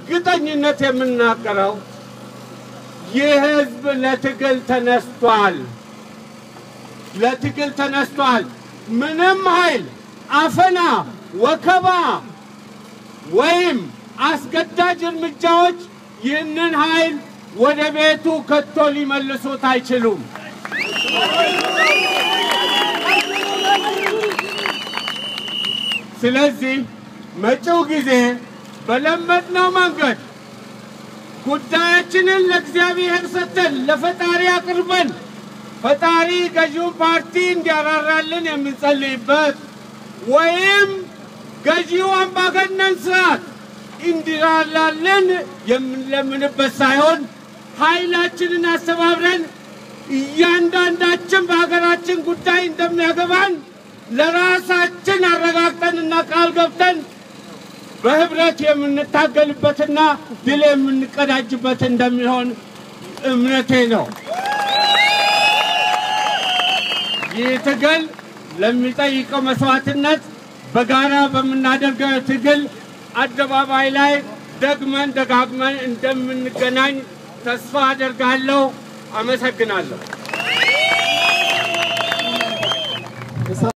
በእርግጠኝነት የምናገረው ይህ ህዝብ ለትግል ተነስቷል፣ ለትግል ተነስቷል። ምንም ኃይል አፈና፣ ወከባ ወይም አስገዳጅ እርምጃዎች ይህንን ኃይል ወደ ቤቱ ከቶ ሊመልሱት አይችሉም። ስለዚህ መጪው ጊዜ በለመድነው መንገድ ጉዳያችንን ለእግዚአብሔር ሰጥተን ለፈጣሪ አቅርበን ፈጣሪ ገዢውን ፓርቲ እንዲያራራልን የምንጸልይበት ወይም ገዢው አምባገነን ስርዓት እንዲራራልን የምንለምንበት ሳይሆን ኃይላችንን አስተባብረን እያንዳንዳችን በሀገራችን ጉዳይ እንደሚያገባን ለራሳችን አረጋግጠንና ቃል ገብተን በህብረት የምንታገልበትና ድል የምንቀዳጅበት እንደሚሆን እምነቴ ነው። ይህ ትግል ለሚጠይቀው መስዋዕትነት በጋራ በምናደርገው ትግል አደባባይ ላይ ደግመን ደጋግመን እንደምንገናኝ ተስፋ አደርጋለሁ። አመሰግናለሁ።